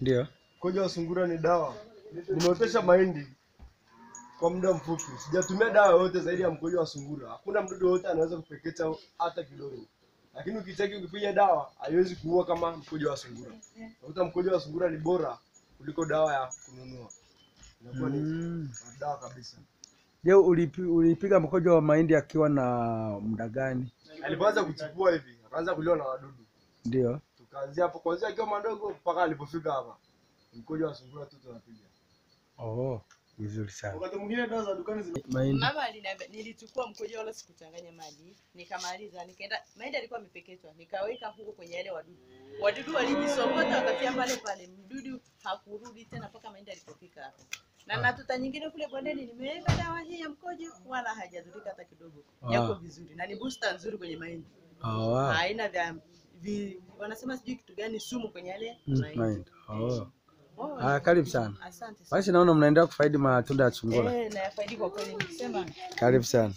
Ndio. Mkojo wa sungura ni dawa. Nimeotesha mahindi kwa muda mfupi, sijatumia dawa yoyote zaidi ya mkojo wa sungura. Hakuna mdudu yoyote anaweza kupekecha hata kidogo, lakini ukicheki, ukipiga dawa haiwezi kuua kama mkojo wa sungura. Unakuta mkojo wa sungura ni bora kuliko dawa ya kununua, inakuwa ni Mm. dawa kabisa. Je, ulipi, ulipiga mkojo wa mahindi akiwa na muda gani? Alipoanza kuchipua hivi, akaanza kuliwa na wadudu, Ndio. tukaanzia hapo, kuanzia akiwa madogo mpaka alipofika hapa, mkojo wa sungura tu tunapiga. Oh, vizuri sana. Wakati mwingine dawa za dukani zina Mahindi. Mama aliniambia nilichukua mkojo wala sikuchanganya maji. Nikamaliza, nikaenda mahindi alikuwa amepeketwa. Nikaweka huko kwenye yale wadudu. Wadudu walijisokota wakafia pale pale. Mdudu hakurudi tena mpaka mahindi alipofika hapo. Na na tuta nyingine kule bondeni nimeweka dawa hii ya mkojo wala hajadhurika hata kidogo. Yako Ah. vizuri na ni booster nzuri kwenye mahindi. Oh, wow. Haina vya vi, wanasema sijui kitu gani sumu kwenye yale Mm, mahindi. mahindi. Oh. Oh, Ah, karibu sana. Asante sana. Basi naona mnaendelea kufaidi matunda ya sungura. Eh, na yafaidi kwa kweli nikisema Karibu sana.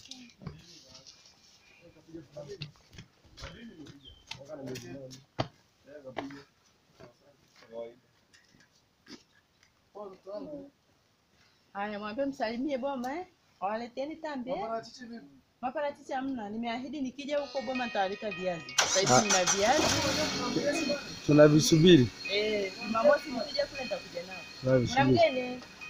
Haya, mwambie msalimie Boma eh. Waleteni tambe. eh. Maparachichi hamna. Nimeahidi nikija huko Boma nitawaleta viazi. Sasa hivi Ah. nina viazi. Tunavisubiri. Eh, Jumamosi nikija kule nitakuja nao. Kuna Tunavisubiri. mgeni.